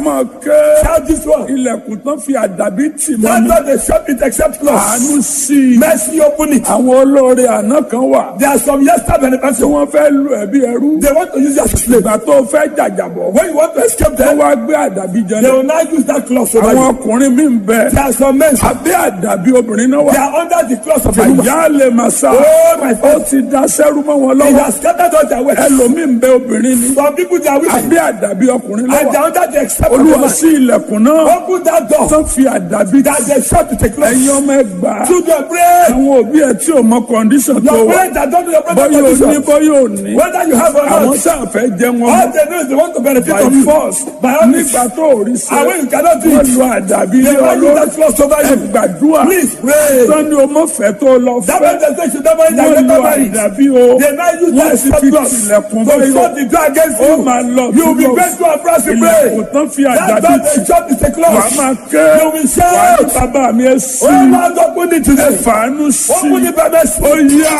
máa ké Shout this one. ilẹ̀kùn tán fi àdàbí tì mọ́ That's mi not the shop it except close. àánú sí i Mercy open it. àwọn olóore àná kan wà There are some yesterday tí benefactors. wọ́n fẹ́ lu ẹ̀bí ẹrú They want to use you as a slave. ìgbà tó fẹ́ jàjàbọ̀ When you want to escape wọ́n them, wá gbé àdàbí jẹ they náà will now use that cloth over àwọn you. ọkùnrin mi ń bẹ There are some men. abẹ́ àdàbí obìnrin náà wà They are under the cloth of a woman. àyà lè máa sá Oh my ó God. ti da sẹ́rú mọ́ wọn He lọ́wọ́ has scattered all their wealth. ẹlòmíì ń bẹ obìnrin ni Some people they are wicked. abẹ́ àdàbí ọkùnrin And they lọ́wọ́ are under the except of a olúwa man. sí ilẹ̀kùn náà Open that door. tán fi àdàbí That they shop it a cloth. ẹ̀yin ọmọ ẹgbàá Children pray. àwọn òbí ẹ̀ tí ò mọ kọ́ndíṣọ̀n tó Your wà parents that don't know your brother bọ́yọ̀ ní condition. bọ́yọ̀ ní Whether you have or àwọn not. sáà fẹ́ jẹ wọn All they know is they want to benefit by from you. force By all means. nígbà tó ò rí sí And when you cannot do wọ́n it, lu àdàbí they lé want you ọlọ́run that cloth over ẹ you. gbàdúrà Please pray. sani o mọ fẹ́ tó lọ That fẹ́ means they say you don't marry that wọ́n lu never marry. àdàbí o They now use wọ́n that sì stop fi cloth tilẹ̀kùn to báyọ̀ shut the door against ó you. máa lọ You will be túbọ̀ faithful and proud to ilẹ̀kùn pray. tán fi That's àdàbí why tì they shut the wà á cloth. máa ké You will wà á ní shout. bàbá mi ẹ sí Oh Lord, open it ẹ today. fàánú sí Open it by mercy. ó yá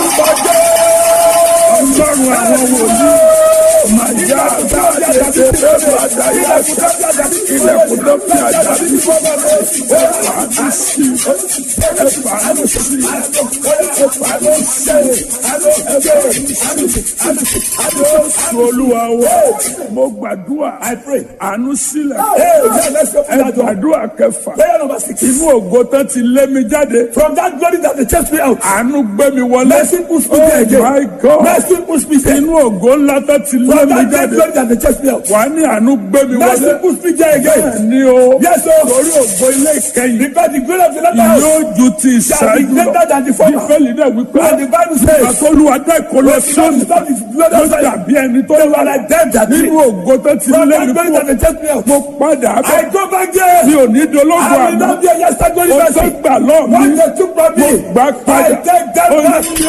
ọlọ́run àwọn wòlíì máa yá àdáyé tètè máa dáyé ilẹ̀kùn tó fi àdàbí ẹ fàánú sí ẹ fàánú sí ẹ fàánú sí Jésù olúwa wa mo gbàdúrà àánú sílẹ̀ ẹ gbàdúrà kẹfà Prayer number six. inú ògo tán ti lé mi jáde From that glory that they chased me out. àánú gbé mi wọlé Mercy push me there oh again. my God Mercy push me there. inú ògo ńlá tán ti lé From mi that great jáde glory that they chased me out. wà á ní àánú gbé mi Mercy wọlé push me there again. bẹ́ẹ̀ ni o Yes, sir. torí ògo ilé ìkẹyìn Because the glory of the latter house yóò ju ti shall be ìṣáájú greater lọ than the former. bíbélì náà wípé And the Bible says, àtọ́lùwà dá ìkọlọ sọ́ọ̀nù Stop this blood ló of Zion. dàbí ẹni tó They wà were like them that nínú did. ògo tó ti From lé that mi glory kú that they chased me out. mo padà I bẹ̀ go back there. mi ò ní dológo I will àná not be a yesterday glory o tó person. gbà lọ́ọ̀ mi What they took from me, mo gbà I padà take that Ó back. ní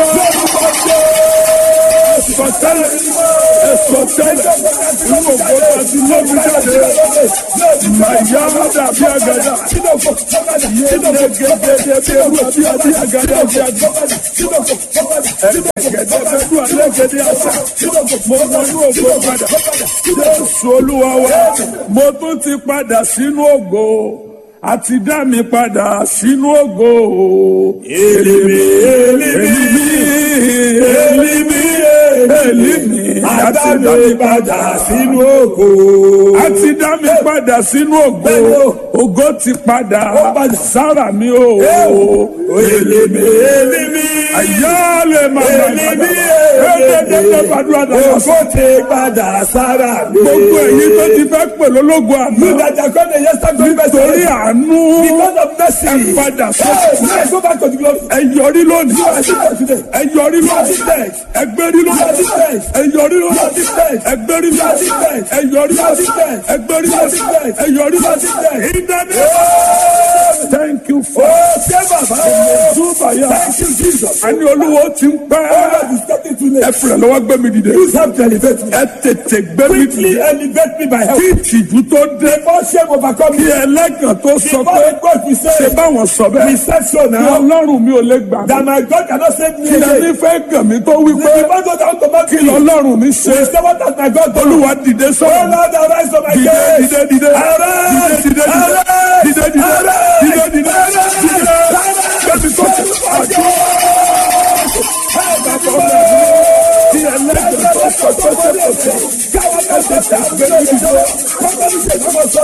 sọtẹ́lẹ̀ sọtẹ́lẹ̀ inú ògo tó ti lé mi jáde màyà dàbí àgàdà yéé gẹ́gẹ́ bí ewu àbí àbí àgàdà àbí àgàdà ẹ̀ẹ́dẹ̀gẹ̀dẹ̀ bẹ́ẹ̀ dùn àlẹ́ gẹ̀dẹ̀ àṣà mo wọnú ògo padà jésù olúwa wa mo tún ti padà sínú ògo àti dá mi padà sínú ògo èlìmí èlìmí èlìmí èlìmí àti dá mi padà sínú ògo àti dá mi padà sínú ògo ògo ti padà sára mi o èlìmí èlìmí àyálè màmá Èlìmí ẹ̀ẹ́dẹ̀ẹ́dẹ́ gbàdúrà dàgbà Ògo ti padà sára mi. gbogbo èyí tó ti fẹ́ pè lólógo You àná that are called the yesterday glory person. torí àánú Because of mercy. ẹ padà Hey, sọ́kùn let's go back to the glory. ẹ yọrí lónìí You are different today. ẹ yọrí You are lónìí different. ẹ gbérí You are lónìí different. ẹ yọrí You are lónìí different. ẹ gbérí You are lónìí different. ẹ yọrí You are lónìí different. ẹ gbérí You are lónìí different. ẹ yọrí You are lónìí different. ìdáná thank you for Oh, ṣé bàbá? túbàyà Thank you, Jesus. àní olúwo ti ń pẹ́ Oh, Lord, it's getting too ẹ late. fìrẹ̀ lọ́wọ́ gbé mi dìde Use help to elevate me. ẹ tètè gbé mi Quickly dìde elevate me by help. kí ìtìjú tó dé Before shame overcome kí me. ẹlẹ́gàn tó sọ Before pé the God we ṣe say, báwọn sọ we bẹ́ẹ̀ said so kí now. ọlọ́run mi ò lè gbà mí That my God cannot save me kí again. ẹni fẹ́ gàn mí tó wí pé The Bible down to back kí me. lọ́lọ́run mi ṣe We say what has my God done? olúwa dìde Oh sọ̀rọ̀ Lord, arise on my dìde case. dìde dìde Arise! dìde dìde Arise! dìde dìde Arise! dìde dìde dìde bẹ́ẹ̀ni tó ti pàjọ́ kí ẹlẹ́gàn tó sọ pé ṣe kò sọ ẹ̀jẹ̀ tàgbé mi dìde